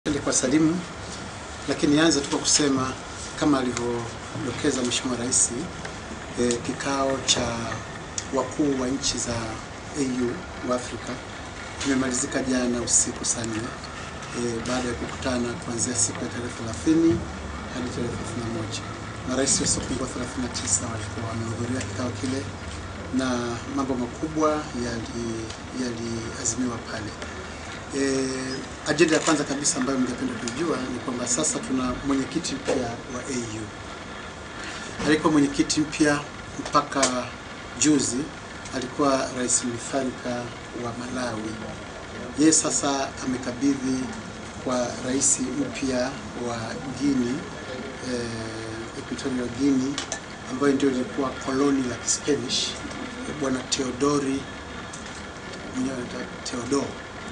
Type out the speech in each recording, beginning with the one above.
Kwa salimu lakini nianze tu kwa kusema kama alivyodokeza Mheshimiwa Rais e, kikao cha wakuu wa nchi za AU wa Afrika kimemalizika jana usiku saa nne e, baada ya kukutana kuanzia siku ya tarehe 30 hadi tarehe 31. Marais wasiopungua 39 walikuwa wamehudhuria kikao kile na mambo makubwa yaliazimiwa yali pale. E, ajenda ya kwanza kabisa ambayo ningependa kujua ni kwamba sasa tuna mwenyekiti mpya wa AU. Alikuwa mwenyekiti mpya mpaka juzi alikuwa Rais Mutharika wa Malawi. Yeye sasa amekabidhi kwa rais mpya wa Guinea, eh, Equatorial Guinea ambayo ndio ilikuwa koloni la Spanish, bwana Teodori mwenyewe anaitwa Teodoro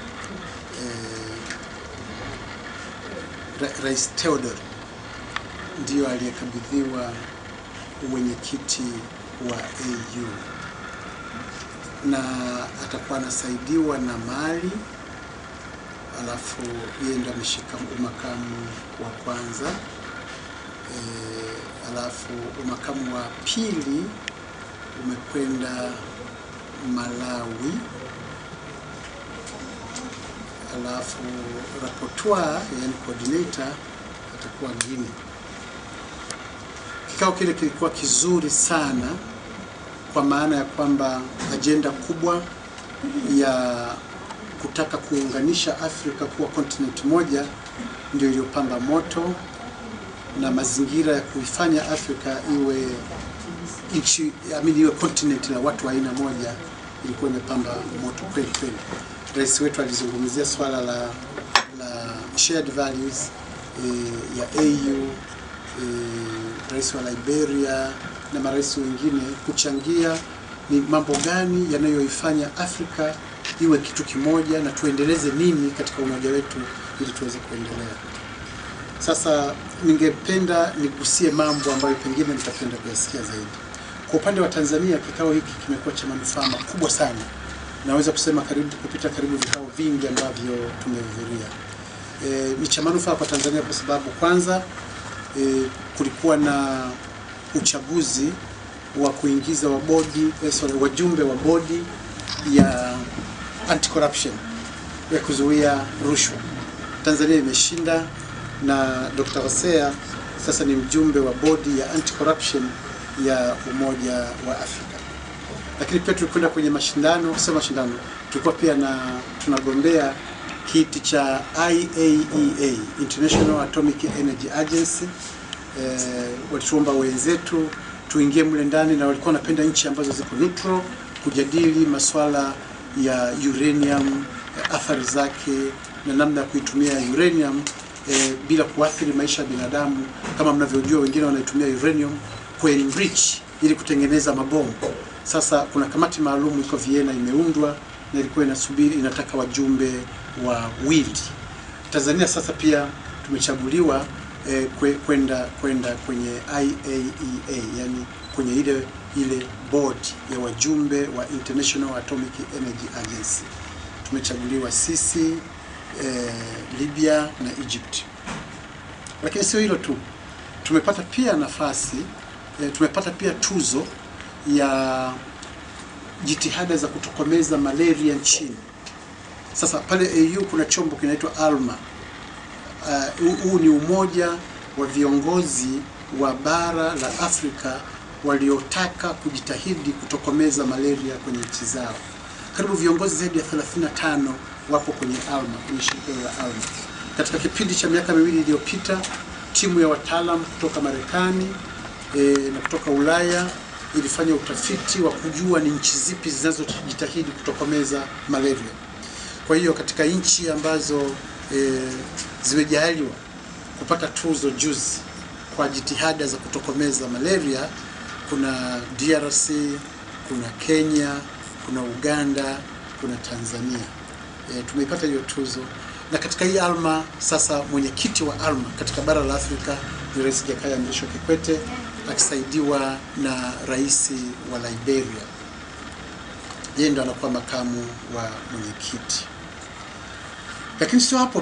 Eh, Rais Theodore ndiyo aliyekabidhiwa uwenyekiti wa AU na atakuwa anasaidiwa na Mali, alafu yeye ndo ameshika umakamu wa kwanza e, alafu umakamu wa pili umekwenda Malawi alafu rapporteur yani coordinator atakuwa Guinea. Kikao kile kilikuwa kizuri sana kwa maana ya kwamba ajenda kubwa ya kutaka kuunganisha Afrika kuwa continent moja ndio iliyopamba moto na mazingira ya kuifanya Afrika iwe nchi amini iwe continent la watu wa aina moja ilikuwa imepamba moto kweli kweli. Rais wetu alizungumzia swala la, la shared values e, ya AU e, rais wa Liberia na marais wengine kuchangia ni mambo gani yanayoifanya Afrika iwe kitu kimoja na tuendeleze nini katika umoja wetu ili tuweze kuendelea. Sasa ningependa nigusie mambo ambayo pengine nitapenda kuyasikia zaidi. Kwa upande wa Tanzania, kikao hiki kimekuwa cha manufaa makubwa sana naweza kusema karibu kupita karibu vikao vingi ambavyo tumehudhuria. E, ni cha manufaa kwa Tanzania kwa sababu kwanza e, kulikuwa na uchaguzi wa kuingiza wa bodi eh, sorry, wajumbe wa bodi ya anti corruption ya kuzuia rushwa. Tanzania imeshinda na Dr. Hosea sasa ni mjumbe wa bodi ya anti corruption ya Umoja wa Afrika lakini pia tulikwenda kwenye mashindano, sio mashindano, tulikuwa pia na tunagombea kiti cha IAEA, International Atomic Energy Agency. Eh, walituomba wenzetu tuingie mle ndani na walikuwa wanapenda nchi ambazo ziko neutral kujadili masuala ya uranium, athari zake na namna ya kuitumia uranium eh, bila kuathiri maisha ya binadamu. Kama mnavyojua, wengine wanaitumia uranium kuenrich ili kutengeneza mabomu. Sasa kuna kamati maalum iko Vienna imeundwa na ilikuwa inasubiri inataka wajumbe wa wili. Tanzania sasa pia tumechaguliwa eh, kwenda kwenda kwenye IAEA, yani kwenye ile ile board ya wajumbe wa International Atomic Energy Agency. Tumechaguliwa sisi eh, Libya na Egypt. Lakini sio hilo tu, tumepata pia nafasi eh, tumepata pia tuzo ya jitihada za kutokomeza malaria nchini. Sasa pale AU kuna chombo kinaitwa ALMA. Huu uh, ni umoja wa viongozi wa bara la Afrika waliotaka kujitahidi kutokomeza malaria kwenye nchi zao. Karibu viongozi zaidi ya 35 wapo kwenye ALMA, kwenye shirika la ALMA. Katika kipindi cha miaka miwili iliyopita, timu ya wataalamu kutoka Marekani e, na kutoka Ulaya ilifanya utafiti wa kujua ni nchi zipi zinazojitahidi kutokomeza malaria. Kwa hiyo katika nchi ambazo e, zimejaliwa kupata tuzo juzi kwa jitihada za kutokomeza malaria kuna DRC, kuna Kenya, kuna Uganda, kuna Tanzania. E, tumeipata hiyo tuzo na katika hii ALMA sasa mwenyekiti wa ALMA katika bara la Afrika ni Rais Jakaya Mrisho Kikwete akisaidiwa na rais wa Liberia. Yeye ndo anakuwa makamu wa mwenyekiti. Lakini sio hapo tu,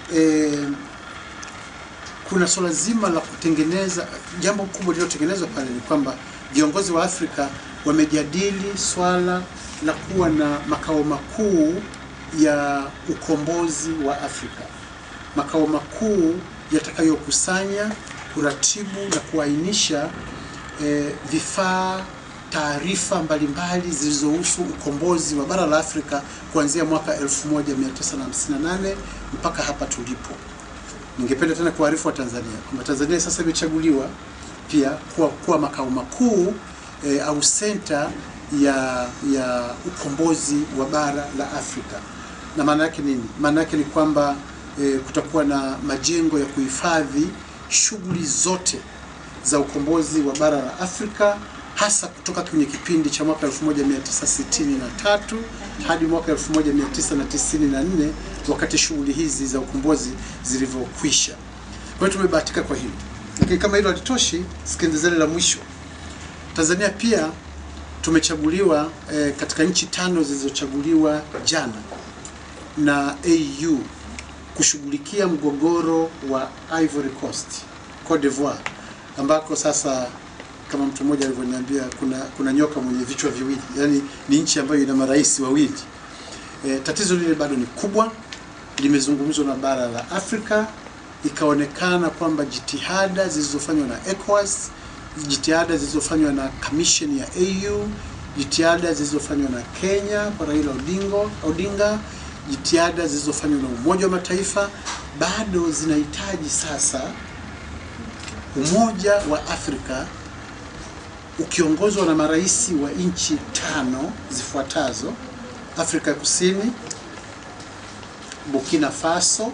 eh, kuna suala zima la kutengeneza. Jambo kubwa lililotengenezwa pale ni kwamba viongozi wa Afrika wamejadili swala la kuwa na makao makuu ya ukombozi wa Afrika, makao makuu yatakayokusanya, kuratibu na kuainisha eh, vifaa taarifa mbalimbali zilizohusu ukombozi wa bara la Afrika kuanzia mwaka 1958 mpaka hapa tulipo. Ningependa tena kuarifu wa Tanzania kwamba Tanzania sasa imechaguliwa pia kuwa, kuwa makao makuu e, au senta ya ya ukombozi wa bara la Afrika. Na maana yake nini? Maana yake ni kwamba e, kutakuwa na majengo ya kuhifadhi shughuli zote za ukombozi wa bara la Afrika hasa kutoka kwenye kipindi cha mwaka 1963 hadi mwaka 1994 wakati shughuli hizi za ukombozi zilivyokwisha. Kwa hiyo tumebahatika kwa hilo, lakini kama hilo halitoshi, sikilizeni la mwisho. Tanzania pia tumechaguliwa eh, katika nchi tano zilizochaguliwa jana na AU kushughulikia mgogoro wa Ivory Coast, Cote d'Ivoire ambako sasa kama mtu mmoja alivyoniambia kuna kuna nyoka mwenye vichwa viwili, yaani ni nchi ambayo ina marais wawili. E, tatizo lile bado ni kubwa, limezungumzwa na bara la Afrika, ikaonekana kwamba jitihada zilizofanywa na ECOWAS, jitihada zilizofanywa na commission ya AU, jitihada zilizofanywa na Kenya kwa Raila Odinga, Odinga, jitihada zilizofanywa na Umoja wa Mataifa bado zinahitaji sasa Umoja wa Afrika ukiongozwa na marais wa nchi tano zifuatazo: Afrika Kusini, Burkina Faso,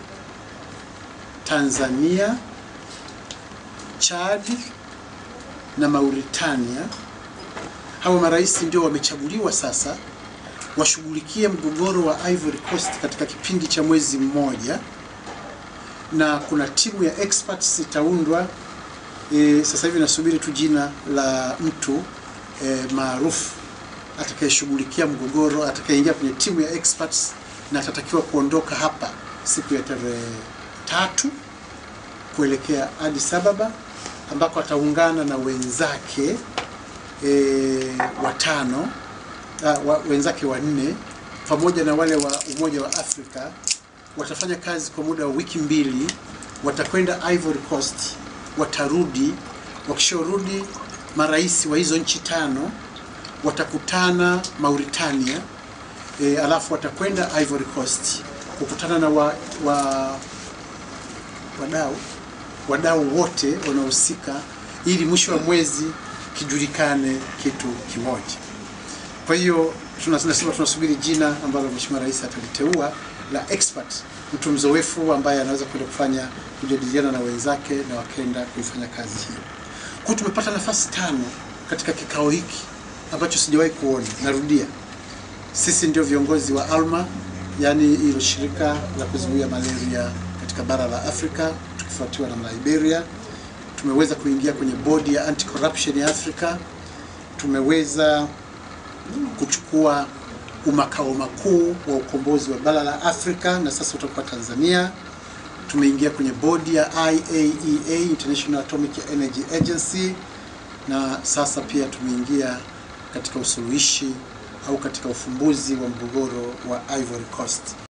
Tanzania, Chad na Mauritania. Hawa marais ndio wamechaguliwa sasa washughulikie mgogoro wa Ivory Coast katika kipindi cha mwezi mmoja, na kuna timu ya experts itaundwa. E, sasa hivi nasubiri tu jina la mtu e, maarufu atakayeshughulikia mgogoro, atakayeingia kwenye timu ya experts na atatakiwa kuondoka hapa siku ya tarehe tatu kuelekea Addis Ababa ambako ataungana na wenzake e, watano a, wa, wenzake wanne pamoja na wale wa Umoja wa Afrika. Watafanya kazi kwa muda wa wiki mbili, watakwenda Ivory Coast watarudi. Wakisharudi, marais wa hizo nchi tano watakutana Mauritania, e, alafu watakwenda Ivory Coast kukutana na wa, wa, wadau wadau wote wanaohusika, ili mwisho wa mwezi kijulikane kitu kimoja. Kwa hiyo tunasema tunasubiri jina ambalo Mheshimiwa Rais ataliteua la expert, mtu mzoefu ambaye anaweza kwenda kufanya kujadiliana na wenzake na wakenda kuifanya kazi hiyo. Kwa tumepata nafasi tano katika kikao hiki ambacho sijawahi kuona. Narudia, sisi ndio viongozi wa ALMA, yaani hilo shirika la kuzuia malaria katika bara la Afrika, tukifuatiwa na Liberia. Tumeweza kuingia kwenye bodi ya anti corruption ya Afrika. Tumeweza kuchukua umakao makuu wa ukombozi wa bara la Afrika na sasa utakuwa Tanzania. Tumeingia kwenye bodi ya IAEA, International Atomic Energy Agency, na sasa pia tumeingia katika usuluhishi au katika ufumbuzi wa mgogoro wa Ivory Coast.